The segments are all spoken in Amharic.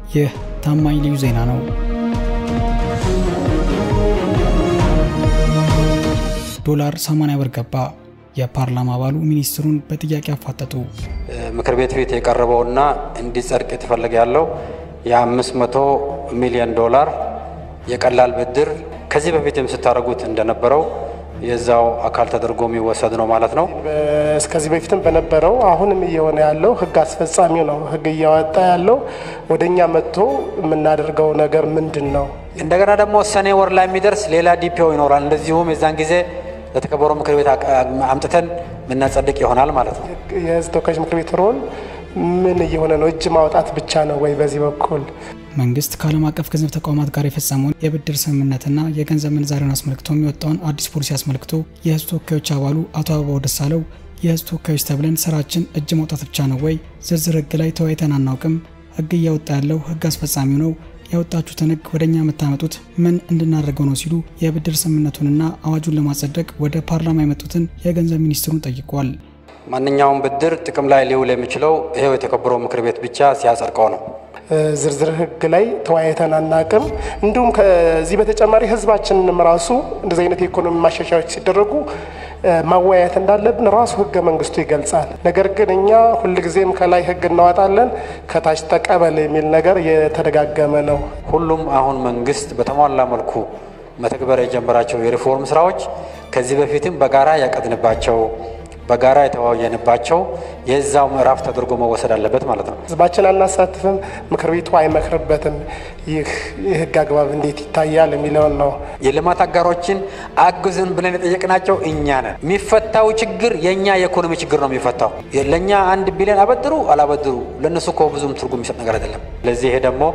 ይህ ታማኝ ልዩ ዜና ነው። ዶላር 80 ብር ገባ። የፓርላማ አባሉ ሚኒስትሩን በጥያቄ አፋጠጡ። ምክር ቤት ፊት የቀረበውና እንዲጸድቅ የተፈለገ ያለው የ500 ሚሊዮን ዶላር የቀላል ብድር ከዚህ በፊትም ስታደርጉት እንደነበረው የዛው አካል ተደርጎ የሚወሰድ ነው ማለት ነው። እስከዚህ በፊትም በነበረው አሁንም እየሆነ ያለው ህግ አስፈጻሚው ነው ህግ እያወጣ ያለው። ወደ እኛ መጥቶ የምናደርገው ነገር ምንድን ነው? እንደገና ደግሞ ሰኔ ወር ላይ የሚደርስ ሌላ ዲፒኦ ይኖራል። እንደዚሁም የዛን ጊዜ ለተከበረው ምክር ቤት አምጥተን የምናጸድቅ ይሆናል ማለት ነው። የህዝብ ተወካዮች ምክር ቤት ሮል ምን እየሆነ ነው? እጅ ማውጣት ብቻ ነው ወይ? በዚህ በኩል መንግስት ከዓለም አቀፍ ገንዘብ ተቋማት ጋር የፈጸመውን የብድር ስምምነትና የገንዘብ ምንዛሬውን አስመልክቶ የሚወጣውን አዲስ ፖሊሲ አስመልክቶ የህዝብ ተወካዮች አባሉ አቶ አበባው ደሳለው የህዝብ ተወካዮች ተብለን ስራችን እጅ ማውጣት ብቻ ነው ወይ? ዝርዝር ህግ ላይ ተወያይተን አናውቅም። ህግ እያወጣ ያለው ህግ አስፈጻሚው ነው። ያወጣችሁትን ህግ ወደ እኛ የምታመጡት ምን እንድናደርገው ነው ሲሉ የብድር ስምምነቱንና አዋጁን ለማጸደቅ ወደ ፓርላማ የመጡትን የገንዘብ ሚኒስትሩን ጠይቋል። ማንኛውም ብድር ጥቅም ላይ ሊውል የሚችለው ይሄው የተከበረው ምክር ቤት ብቻ ሲያጸድቀው ነው። ዝርዝር ህግ ላይ ተወያይተን አናቅም። እንዲሁም ከዚህ በተጨማሪ ህዝባችንንም ራሱ እንደዚህ አይነት የኢኮኖሚ ማሻሻያዎች ሲደረጉ ማወያየት እንዳለብን ራሱ ህገ መንግስቱ ይገልጻል። ነገር ግን እኛ ሁልጊዜም ከላይ ህግ እናወጣለን፣ ከታች ተቀበል የሚል ነገር የተደጋገመ ነው። ሁሉም አሁን መንግስት በተሟላ መልኩ መተግበር የጀመራቸው የሪፎርም ስራዎች ከዚህ በፊትም በጋራ ያቀድንባቸው በጋራ የተወያየንባቸው የዛው ምዕራፍ ተደርጎ መወሰድ አለበት ማለት ነው። ህዝባችን አናሳትፍም፣ ምክር ቤቱ አይመክርበትም። ይህ የህግ አግባብ እንዴት ይታያል የሚለውን ነው። የልማት አጋሮችን አግዝን ብለን የጠየቅናቸው እኛ ነን። የሚፈታው ችግር የእኛ የኢኮኖሚ ችግር ነው የሚፈታው። ለእኛ አንድ ቢሊዮን አበድሩ አላበድሩ ለእነሱ እኮ ብዙም ትርጉም የሚሰጥ ነገር አይደለም። ለዚህ ይሄ ደግሞ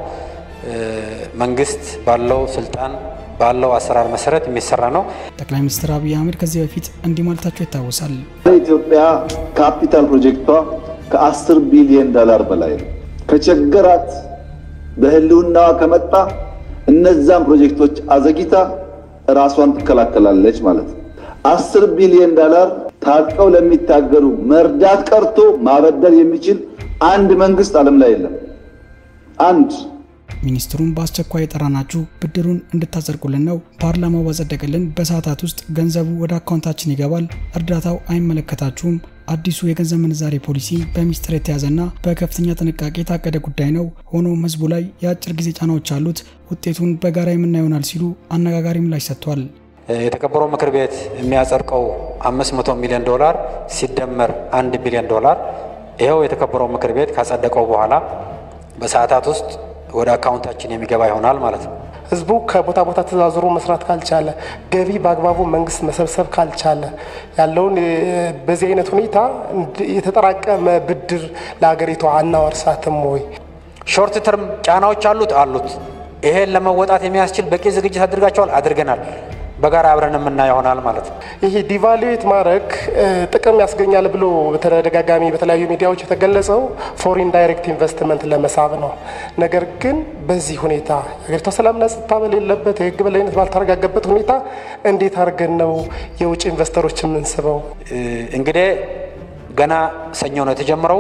መንግስት ባለው ስልጣን ባለው አሰራር መሰረት የሚሰራ ነው። ጠቅላይ ሚኒስትር አብይ አህመድ ከዚህ በፊት እንዲህ ማለታቸው ይታወሳል። ኢትዮጵያ ካፒታል ፕሮጀክቷ ከ10 ቢሊዮን ዶላር በላይ ነው። ከቸገራት በህልውናዋ ከመጣ እነዛን ፕሮጀክቶች አዘግይታ ራሷን ትከላከላለች ማለት ነው። 10 ቢሊዮን ዶላር ታጥቀው ለሚታገሉ መርዳት ቀርቶ ማበደር የሚችል አንድ መንግስት ዓለም ላይ የለም። አንድ ሚኒስትሩን በአስቸኳይ የጠራናችሁ ብድሩን እንድታጸድቁልን ነው። ፓርላማው ባጸደቅልን በሰዓታት ውስጥ ገንዘቡ ወደ አካውንታችን ይገባል። እርዳታው አይመለከታችሁም። አዲሱ የገንዘብ ምንዛሬ ፖሊሲ በሚስጥር የተያዘና በከፍተኛ ጥንቃቄ የታቀደ ጉዳይ ነው። ሆኖም ህዝቡ ላይ የአጭር ጊዜ ጫናዎች አሉት። ውጤቱን በጋራ የምናየው ይሆናል ሲሉ አነጋጋሪ ምላሽ ሰጥቷል። የተከበረው ምክር ቤት የሚያጸድቀው 500 ሚሊዮን ዶላር ሲደመር አንድ ቢሊዮን ዶላር ይኸው የተከበረው ምክር ቤት ካጸደቀው በኋላ በሰዓታት ውስጥ ወደ አካውንታችን የሚገባ ይሆናል ማለት ነው። ህዝቡ ከቦታ ቦታ ተዛዝሮ መስራት ካልቻለ፣ ገቢ በአግባቡ መንግስት መሰብሰብ ካልቻለ ያለውን በዚህ አይነት ሁኔታ የተጠራቀመ ብድር ለሀገሪቷ አናወርሳትም ወይ? ሾርት ተርም ጫናዎች አሉት አሉት። ይሄን ለመወጣት የሚያስችል በቂ ዝግጅት አድርጋቸዋል አድርገናል። በጋራ አብረን የምናየው ይሆናል ማለት ነው። ይሄ ዲቫሉዌት ማድረግ ጥቅም ያስገኛል ብሎ በተደጋጋሚ በተለያዩ ሚዲያዎች የተገለጸው ፎሪን ዳይሬክት ኢንቨስትመንት ለመሳብ ነው። ነገር ግን በዚህ ሁኔታ ሀገሪቷ ሰላምና ጸጥታ በሌለበት የህግ በላይነት ባልተረጋገበት ሁኔታ እንዴት አድርገን ነው የውጭ ኢንቨስተሮች የምንስበው? እንግዲህ ገና ሰኞ ነው የተጀመረው።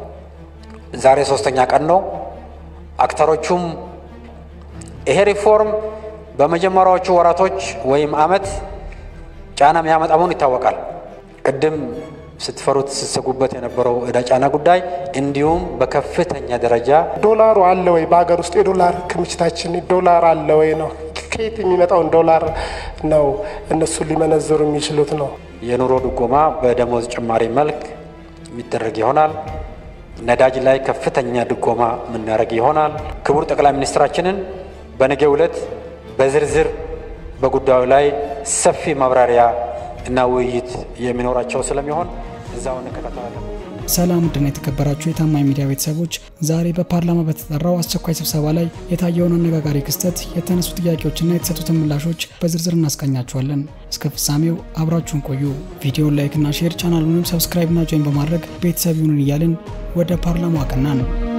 ዛሬ ሶስተኛ ቀን ነው። አክተሮቹም ይሄ ሪፎርም በመጀመሪያዎቹ ወራቶች ወይም አመት ጫና የሚያመጣ መሆኑ ይታወቃል። ቅድም ስትፈሩት ስትሰጉበት የነበረው እዳ ጫና ጉዳይ እንዲሁም በከፍተኛ ደረጃ ዶላሩ አለ ወይ? በሀገር ውስጥ የዶላር ክምችታችን ዶላር አለ ወይ ነው። ከየት የሚመጣውን ዶላር ነው እነሱ ሊመነዘሩ የሚችሉት ነው። የኑሮ ድጎማ በደሞዝ ጭማሪ መልክ የሚደረግ ይሆናል። ነዳጅ ላይ ከፍተኛ ድጎማ የምናደርግ ይሆናል። ክቡር ጠቅላይ ሚኒስትራችንን በነገው ዕለት በዝርዝር በጉዳዩ ላይ ሰፊ ማብራሪያ እና ውይይት የሚኖራቸው ስለሚሆን እዛው እንከታተላለን። ሰላም ውድና የተከበራችሁ የታማኝ ሚዲያ ቤተሰቦች፣ ዛሬ በፓርላማ በተጠራው አስቸኳይ ስብሰባ ላይ የታየውን አነጋጋሪ ክስተት፣ የተነሱ ጥያቄዎችና የተሰጡትን ምላሾች በዝርዝር እናስቃኛችኋለን። እስከ ፍጻሜው አብራችሁን ቆዩ። ቪዲዮን ላይክና ሼር፣ ቻናሉንም ሰብስክራይብና ጆይን በማድረግ ቤተሰብ ይሁኑን እያልን ወደ ፓርላማው አቀናን።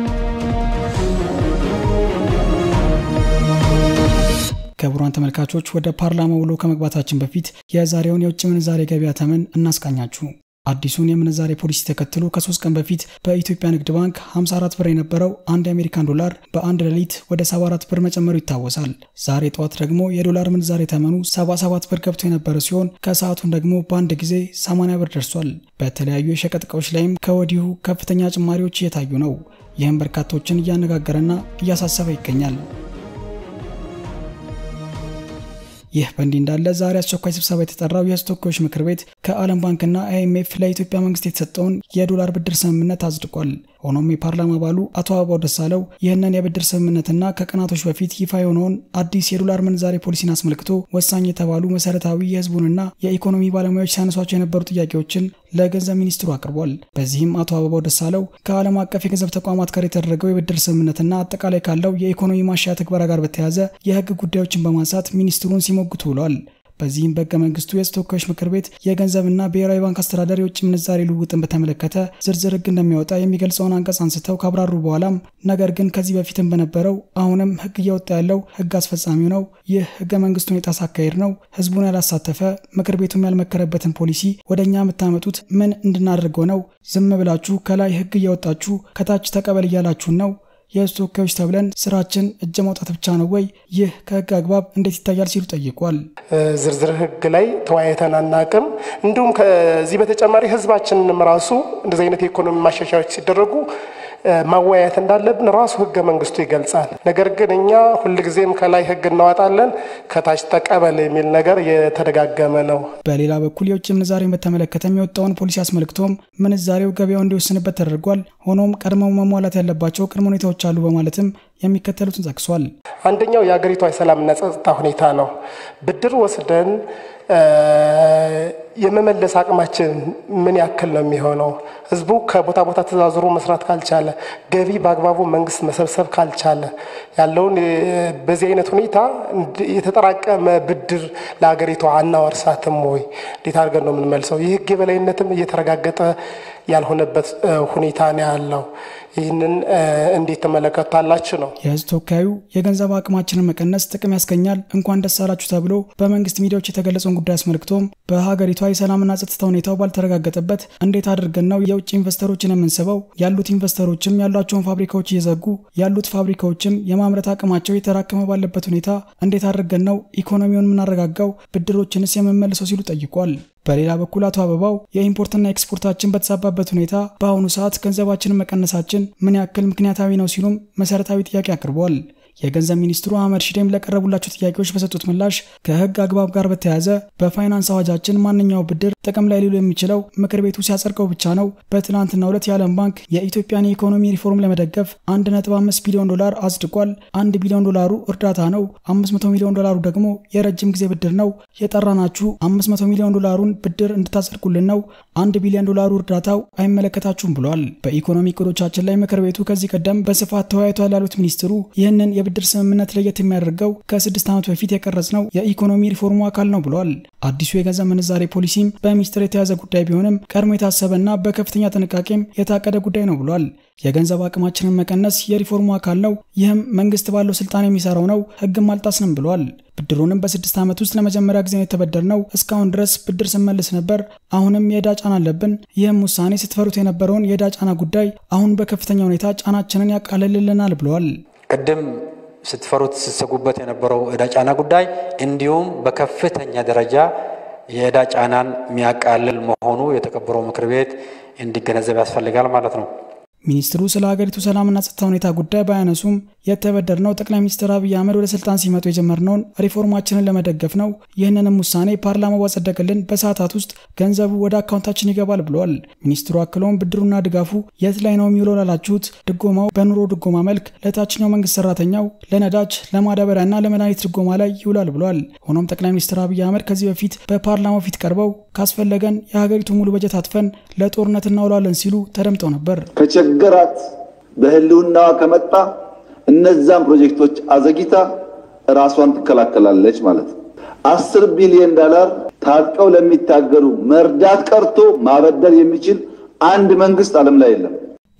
ክቡራን ተመልካቾች ወደ ፓርላማ ውሎ ከመግባታችን በፊት የዛሬውን የውጭ ምንዛሬ ገበያ ተመን እናስቃኛችሁ። አዲሱን የምንዛሬ ፖሊሲ ተከትሎ ከሶስት ቀን በፊት በኢትዮጵያ ንግድ ባንክ 54 ብር የነበረው አንድ የአሜሪካን ዶላር በአንድ ሌሊት ወደ 74 ብር መጨመሩ ይታወሳል። ዛሬ ጠዋት ደግሞ የዶላር ምንዛሬ ተመኑ 77 ብር ገብቶ የነበረ ሲሆን ከሰዓቱን ደግሞ በአንድ ጊዜ 80 ብር ደርሷል። በተለያዩ የሸቀጥ እቃዎች ላይም ከወዲሁ ከፍተኛ ጭማሪዎች እየታዩ ነው። ይህም በርካቶችን እያነጋገረና እያሳሰበ ይገኛል። ይህ በእንዲህ እንዳለ ዛሬ አስቸኳይ ስብሰባ የተጠራው የሕዝብ ተወካዮች ምክር ቤት ከዓለም ባንክና አይኤምኤፍ ለኢትዮጵያ መንግስት የተሰጠውን የዶላር ብድር ስምምነት አጽድቋል። ሆኖም የፓርላማ አባሉ አቶ አበባው ደሳለው ይህንን የብድር ስምምነትና ከቀናቶች በፊት ይፋ የሆነውን አዲስ የዶላር ምንዛሬ ፖሊሲን አስመልክቶ ወሳኝ የተባሉ መሰረታዊ የህዝቡንና የኢኮኖሚ ባለሙያዎች ሲያነሷቸው የነበሩ ጥያቄዎችን ለገንዘብ ሚኒስትሩ አቅርቧል። በዚህም አቶ አበባው ደሳለው ከዓለም አቀፍ የገንዘብ ተቋማት ጋር የተደረገው የብድር ስምምነትና አጠቃላይ ካለው የኢኮኖሚ ማሻያ ትግበራ ጋር በተያያዘ የህግ ጉዳዮችን በማንሳት ሚኒስትሩን ሲሞግቱ ውሏል። በዚህም በህገ መንግስቱ የህዝብ ተወካዮች ምክር ቤት የገንዘብና ብሔራዊ ባንክ አስተዳደር የውጭ ምንዛሬ ልውውጥን በተመለከተ ዝርዝር ህግ እንደሚያወጣ የሚገልጸውን አንቀጽ አንስተው ካብራሩ በኋላም ነገር ግን ከዚህ በፊትም በነበረው አሁንም ህግ እያወጣ ያለው ህግ አስፈጻሚው ነው። ይህ ህገ መንግስቱን የጣሰ አካሄድ ነው። ህዝቡን ያላሳተፈ ምክር ቤቱም ያልመከረበትን ፖሊሲ ወደ እኛ የምታመጡት ምን እንድናደርገው ነው? ዝም ብላችሁ ከላይ ህግ እያወጣችሁ ከታች ተቀበል እያላችሁን ነው የህዝብ ተወካዮች ተብለን ስራችን እጅ ማውጣት ብቻ ነው ወይ? ይህ ከህግ አግባብ እንዴት ይታያል? ሲሉ ጠይቋል። ዝርዝር ህግ ላይ ተወያይተን አናቅም። እንዲሁም ከዚህ በተጨማሪ ህዝባችንንም ራሱ እንደዚህ አይነት የኢኮኖሚ ማሻሻያዎች ሲደረጉ ማወያየት እንዳለብን ራሱ ህገ መንግስቱ ይገልጻል። ነገር ግን እኛ ሁልጊዜም ከላይ ህግ እናወጣለን ከታች ተቀበል የሚል ነገር የተደጋገመ ነው። በሌላ በኩል የውጭ ምንዛሬን በተመለከተ የሚወጣውን ፖሊሲ አስመልክቶም ምንዛሬው ገበያው እንዲወስንበት ተደርጓል። ሆኖም ቀድመው መሟላት ያለባቸው ቅድመ ሁኔታዎች አሉ በማለትም የሚከተሉትን ጠቅሷል። አንደኛው የሀገሪቷ የሰላምና ጸጥታ ሁኔታ ነው። ብድር ወስደን የመመለስ አቅማችን ምን ያክል ነው የሚሆነው? ህዝቡ ከቦታ ቦታ ተዛዝሮ መስራት ካልቻለ፣ ገቢ በአግባቡ መንግስት መሰብሰብ ካልቻለ ያለውን በዚህ አይነት ሁኔታ የተጠራቀመ ብድር ለሀገሪቷ አናወርሳትም ወይ? እንዴት አድርገን ነው የምንመልሰው? የህግ የበላይነትም እየተረጋገጠ ያልሆነበት ሁኔታ ነው ያለው። ይህንን እንዴት ተመለከታላችሁ ነው። የህዝብ ተወካዩ የገንዘብ አቅማችንን መቀነስ ጥቅም ያስገኛል እንኳን ደስ አላችሁ ተብሎ በመንግስት ሚዲያዎች የተገለጸውን ጉዳይ አስመልክቶም በሀገሪቷ የሰላምና ጸጥታ ሁኔታው ባልተረጋገጠበት እንዴት አድርገን ነው የውጭ ኢንቨስተሮችን የምንስበው? ያሉት ኢንቨስተሮችም ያሏቸውን ፋብሪካዎች እየዘጉ ያሉት ፋብሪካዎችም የማምረት አቅማቸው የተራከመ ባለበት ሁኔታ እንዴት አድርገን ነው ኢኮኖሚውን የምናረጋጋው? ብድሮችንስ የምንመልሰው ሲሉ ጠይቋል። በሌላ በኩል አቶ አበባው የኢምፖርትና ኤክስፖርታችን በተሳባበት ሁኔታ በአሁኑ ሰዓት ገንዘባችንን መቀነሳችን ምን ያክል ምክንያታዊ ነው ሲሉም መሰረታዊ ጥያቄ አቅርበዋል። የገንዘብ ሚኒስትሩ አህመድ ሺዴም ለቀረቡላቸው ጥያቄዎች በሰጡት ምላሽ ከህግ አግባብ ጋር በተያያዘ በፋይናንስ አዋጃችን ማንኛው ብድር ጥቅም ላይ ሊውል የሚችለው ምክር ቤቱ ሲያጸድቀው ብቻ ነው። በትናንትናው ዕለት የዓለም ባንክ የኢትዮጵያን የኢኮኖሚ ሪፎርም ለመደገፍ 1.5 ቢሊዮን ዶላር አጽድቋል። 1 ቢሊዮን ዶላሩ እርዳታ ነው። 500 ሚሊዮን ዶላሩ ደግሞ የረጅም ጊዜ ብድር ነው። የጠራናችሁ 500 ሚሊዮን ዶላሩን ብድር እንድታጸድቁልን ነው። 1 ቢሊዮን ዶላሩ እርዳታው አይመለከታችሁም ብሏል። በኢኮኖሚ እቅዶቻችን ላይ ምክር ቤቱ ከዚህ ቀደም በስፋት ተወያይቷል ያሉት ሚኒስትሩ ይህንን የብድር ስምምነት ለየት የሚያደርገው ከስድስት ዓመት በፊት የቀረጽነው የኢኮኖሚ ሪፎርሙ አካል ነው ብሏል። አዲሱ የገንዘብ ምንዛሬ ፖሊሲም በሚስጥር የተያዘ ጉዳይ ቢሆንም ቀድሞ የታሰበና በከፍተኛ ጥንቃቄም የታቀደ ጉዳይ ነው ብሏል። የገንዘብ አቅማችንን መቀነስ የሪፎርሙ አካል ነው። ይህም መንግስት ባለው ስልጣን የሚሰራው ነው። ህግም አልጣስንም ብሏል። ብድሩንም በስድስት ዓመት ውስጥ ለመጀመሪያ ጊዜ የተበደርነው እስካሁን ድረስ ብድር ስንመልስ ነበር። አሁንም የዕዳ ጫና አለብን። ይህም ውሳኔ ስትፈሩት የነበረውን የዕዳ ጫና ጉዳይ አሁን በከፍተኛ ሁኔታ ጫናችንን ያቃልልልናል ብለዋል። ቅድም ስትፈሩት ስትሰጉበት የነበረው ዕዳ ጫና ጉዳይ እንዲሁም በከፍተኛ ደረጃ የዕዳ ጫናን የሚያቃልል መሆኑ የተከበረው ምክር ቤት እንዲገነዘብ ያስፈልጋል ማለት ነው። ሚኒስትሩ ስለ ሀገሪቱ ሰላምና ጸጥታ ሁኔታ ጉዳይ ባያነሱም የተበደርነው ጠቅላይ ሚኒስትር አብይ አህመድ ወደ ስልጣን ሲመጡ የጀመርነውን ሪፎርማችንን ለመደገፍ ነው። ይህንንም ውሳኔ ፓርላማው ባጸደቅልን በሰዓታት ውስጥ ገንዘቡ ወደ አካውንታችን ይገባል ብለዋል። ሚኒስትሩ አክለውም ብድሩና ድጋፉ የት ላይ ነው የሚውለው ላላችሁት፣ ድጎማው በኑሮ ድጎማ መልክ ለታችኛው መንግስት ሰራተኛው፣ ለነዳጅ፣ ለማዳበሪያና ለመድኃኒት ድጎማ ላይ ይውላል ብለዋል። ሆኖም ጠቅላይ ሚኒስትር አብይ አህመድ ከዚህ በፊት በፓርላማው ፊት ቀርበው ካስፈለገን የሀገሪቱ ሙሉ በጀት አጥፈን ለጦርነት እናውላለን ሲሉ ተደምጠው ነበር። ከቸገራት በህልውናዋ ከመጣ እነዛም ፕሮጀክቶች አዘግይታ ራሷን ትከላከላለች ማለት ነው። አስር ቢሊዮን ዶላር ታጥቀው ለሚታገሉ መርዳት ቀርቶ ማበደር የሚችል አንድ መንግስት ዓለም ላይ የለም።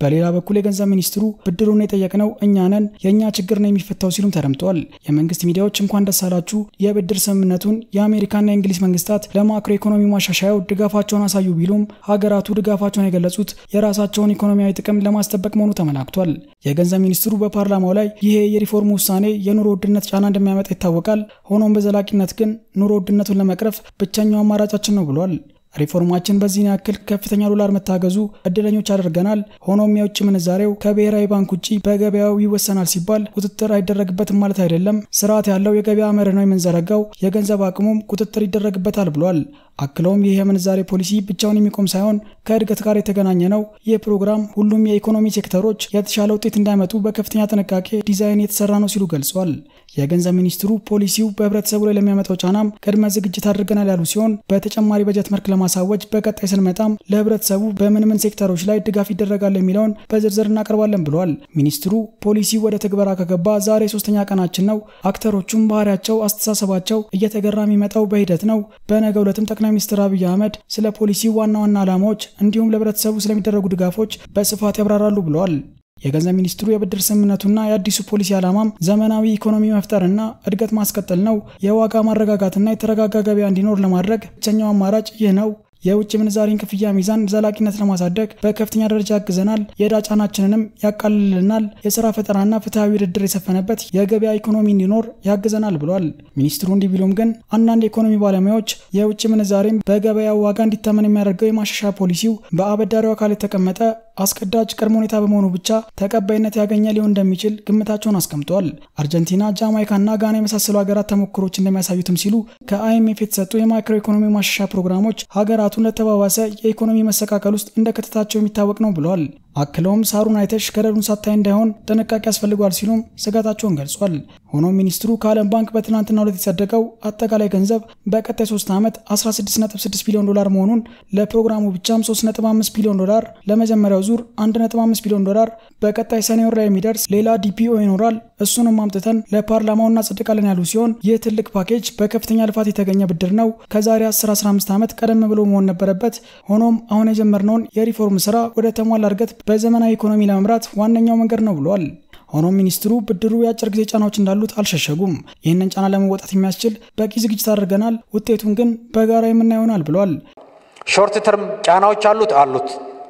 በሌላ በኩል የገንዘብ ሚኒስትሩ ብድሩን የጠየቅነው እኛ ነን፣ የእኛ ችግር ነው የሚፈታው ሲሉም ተደምጠዋል። የመንግስት ሚዲያዎች እንኳን ደስ አላችሁ የብድር ስምምነቱን የአሜሪካና የእንግሊዝ መንግስታት ለማክሮ ኢኮኖሚ ማሻሻያው ድጋፋቸውን አሳዩ ቢሉም ሀገራቱ ድጋፋቸውን የገለጹት የራሳቸውን ኢኮኖሚያዊ ጥቅም ለማስጠበቅ መሆኑ ተመላክቷል። የገንዘብ ሚኒስትሩ በፓርላማው ላይ ይሄ የሪፎርም ውሳኔ የኑሮ ውድነት ጫና እንደሚያመጣ ይታወቃል። ሆኖም በዘላቂነት ግን ኑሮ ውድነቱን ለመቅረፍ ብቸኛው አማራጫችን ነው ብሏል። ሪፎርማችን በዚህን ያክል ከፍተኛ ዶላር መታገዙ እድለኞች አድርገናል። ሆኖም የውጭ ምንዛሬው ከብሔራዊ ባንክ ውጭ በገበያው ይወሰናል ሲባል ቁጥጥር አይደረግበትም ማለት አይደለም። ስርዓት ያለው የገበያ መርህ ነው የምንዘረጋው፣ የገንዘብ አቅሙም ቁጥጥር ይደረግበታል ብሏል። አክለውም ይህ የምንዛሬ ፖሊሲ ብቻውን የሚቆም ሳይሆን ከእድገት ጋር የተገናኘ ነው። ይህ ፕሮግራም ሁሉም የኢኮኖሚ ሴክተሮች የተሻለ ውጤት እንዳይመጡ በከፍተኛ ጥንቃቄ ዲዛይን የተሰራ ነው ሲሉ ገልጿል። የገንዘብ ሚኒስትሩ ፖሊሲው በህብረተሰቡ ላይ ለሚያመጣው ጫናም ቅድመ ዝግጅት አድርገናል ያሉ ሲሆን በተጨማሪ በጀት መልክ ለማሳወጅ በቀጣይ ስንመጣም ለህብረተሰቡ በምን ምን ሴክተሮች ላይ ድጋፍ ይደረጋል የሚለውን በዝርዝር እናቀርባለን ብለዋል። ሚኒስትሩ ፖሊሲው ወደ ትግበራ ከገባ ዛሬ ሶስተኛ ቀናችን ነው። አክተሮቹም ባህሪያቸው፣ አስተሳሰባቸው እየተገራ የሚመጣው በሂደት ነው። በነገ ዕለትም ጠቅላይ ሚኒስትር አብይ አህመድ ስለ ፖሊሲው ዋና ዋና ዓላማዎች እንዲሁም ለህብረተሰቡ ስለሚደረጉ ድጋፎች በስፋት ያብራራሉ ብለዋል። የገንዘብ ሚኒስትሩ የብድር ስምምነቱና የአዲሱ ፖሊሲ ዓላማም ዘመናዊ ኢኮኖሚ መፍጠርና እድገት ማስቀጠል ነው። የዋጋ ማረጋጋትና የተረጋጋ ገበያ እንዲኖር ለማድረግ ብቸኛው አማራጭ ይህ ነው። የውጭ ምንዛሪን ክፍያ ሚዛን ዘላቂነት ለማሳደግ በከፍተኛ ደረጃ ያግዘናል። የዕዳ ጫናችንንም ያቃልልናል። የስራ ፈጠራና ፍትሐዊ ውድድር የሰፈነበት የገበያ ኢኮኖሚ እንዲኖር ያግዘናል ብሏል። ሚኒስትሩ እንዲህ ቢሉም ግን አንዳንድ የኢኮኖሚ ባለሙያዎች የውጭ ምንዛሬን በገበያው ዋጋ እንዲተመን የሚያደርገው የማሻሻያ ፖሊሲው በአበዳሪው አካል የተቀመጠ አስገዳጅ ቅድመ ሁኔታ በመሆኑ ብቻ ተቀባይነት ያገኘ ሊሆን እንደሚችል ግምታቸውን አስቀምጠዋል። አርጀንቲና፣ ጃማይካና ጋና የመሳሰሉ ሀገራት ተሞክሮች እንደሚያሳዩትም ሲሉ ከአይኤምኤፍ የተሰጡ የማክሮ ኢኮኖሚ ማሻሻያ ፕሮግራሞች ሀገራቱን ለተባባሰ የኢኮኖሚ መሰቃቀል ውስጥ እንደከተታቸው የሚታወቅ ነው ብለዋል። አክለውም ሳሩን አይተሽ ገደሉን ሳታይ እንዳይሆን ጥንቃቄ ያስፈልጓል ሲሉም ስጋታቸውን ገልጿል። ሆኖም ሚኒስትሩ ከዓለም ባንክ በትናንትናው ዕለት የጸደቀው አጠቃላይ ገንዘብ በቀጣይ 3 ዓመት 16.6 ቢሊዮን ዶላር መሆኑን ለፕሮግራሙ ብቻም 3.5 ቢሊዮን ዶላር ለመጀመሪያው ዙር 1.5 ቢሊዮን ዶላር በቀጣይ ሰኔ ወር ላይ የሚደርስ ሌላ ዲፒኦ ይኖራል። እሱንም አምጥተን ለፓርላማው እናጸድቃለን ያሉ ሲሆን ይህ ትልቅ ፓኬጅ በከፍተኛ ልፋት የተገኘ ብድር ነው። ከዛሬ 10-15 ዓመት ቀደም ብሎ መሆን ነበረበት። ሆኖም አሁን የጀመርነውን የሪፎርም ስራ ወደ ተሟላ እድገት በዘመናዊ ኢኮኖሚ ለመምራት ዋነኛው መንገድ ነው ብሏል። ሆኖም ሚኒስትሩ ብድሩ የአጭር ጊዜ ጫናዎች እንዳሉት አልሸሸጉም። ይህንን ጫና ለመወጣት የሚያስችል በቂ ዝግጅት አድርገናል፣ ውጤቱን ግን በጋራ የምናየው ይሆናል ብሏል። ሾርት ተርም ጫናዎች አሉት አሉት።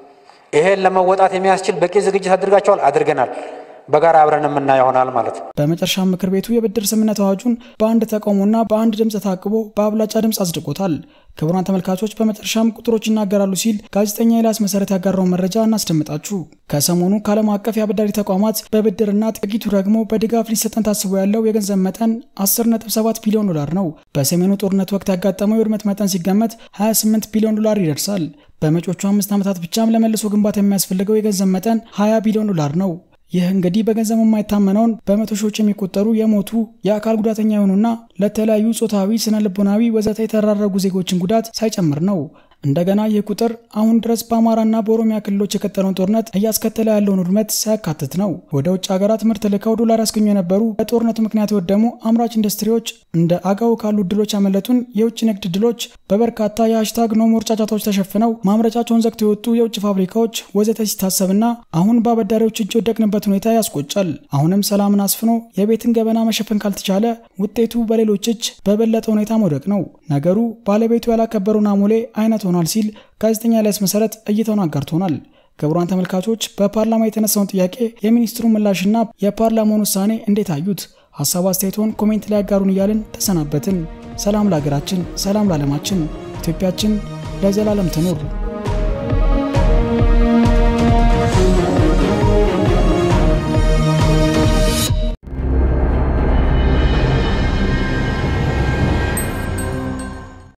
ይሄን ለመወጣት የሚያስችል በቂ ዝግጅት አድርጋቸዋል፣ አድርገናል። በጋራ አብረን የምናየው ይሆናል ማለት ነው። በመጨረሻ ምክር ቤቱ የብድር ስምምነት አዋጁን በአንድ ተቃውሞና በአንድ ድምፅ ታቅቦ በአብላጫ ድምፅ አጽድቆታል። ክቡራን ተመልካቾች በመጨረሻም ቁጥሮች ይናገራሉ ሲል ጋዜጠኛ ኤልያስ መሰረት ያጋራውን መረጃ እናስደምጣችሁ። ከሰሞኑ ከዓለም አቀፍ የአበዳሪ ተቋማት በብድርና ጥቂቱ ደግሞ በድጋፍ ሊሰጠን ታስቦ ያለው የገንዘብ መጠን 10.7 ቢሊዮን ዶላር ነው። በሰሜኑ ጦርነት ወቅት ያጋጠመው የውድመት መጠን ሲገመት 28 ቢሊዮን ዶላር ይደርሳል። በመጪዎቹ አምስት ዓመታት ብቻም ለመልሶ ግንባታ የሚያስፈልገው የገንዘብ መጠን 20 ቢሊዮን ዶላር ነው። ይህ እንግዲህ በገንዘብ የማይታመነውን በመቶ ሺዎች የሚቆጠሩ የሞቱ የአካል ጉዳተኛ የሆኑና ለተለያዩ ጾታዊ፣ ስነ ልቦናዊ ወዘተ የተራረጉ ዜጎችን ጉዳት ሳይጨምር ነው። እንደገና ይህ ቁጥር አሁን ድረስ በአማራና በኦሮሚያ ክልሎች የቀጠለውን ጦርነት እያስከተለ ያለውን ውድመት ሳያካትት ነው። ወደ ውጭ ሀገራት ምርት ልከው ዶላር ያስገኙ የነበሩ በጦርነቱ ምክንያት የወደሙ አምራች ኢንዱስትሪዎች እንደ አጋው ካሉ ድሎች ያመለጡን የውጭ ንግድ ድሎች በበርካታ የሃሽታግ ኖሞር ጫጫታዎች ተሸፍነው ማምረቻቸውን ዘግተው የወጡ የውጭ ፋብሪካዎች ወዘተ ሲታሰብና አሁን በአበዳሪዎች እጅ የወደቅንበት ሁኔታ ያስቆጫል። አሁንም ሰላምን አስፍኖ የቤትን ገበና መሸፈን ካልተቻለ ውጤቱ በሌሎች እጅ በበለጠ ሁኔታ መውደቅ ነው። ነገሩ ባለቤቱ ያላከበሩን አሞሌ አይነት ሆኗል ሲል ጋዜጠኛ ኤልያስ መሰረት እይታውን አጋርቶናል። ክቡራን ተመልካቾች በፓርላማ የተነሳውን ጥያቄ የሚኒስትሩ ምላሽና የፓርላማውን ውሳኔ እንዴት አዩት? ሀሳብ አስተያየቶን ኮሜንት ላይ ያጋሩን እያልን ተሰናበትን። ሰላም ለሀገራችን፣ ሰላም ለዓለማችን። ኢትዮጵያችን ለዘላለም ትኑር።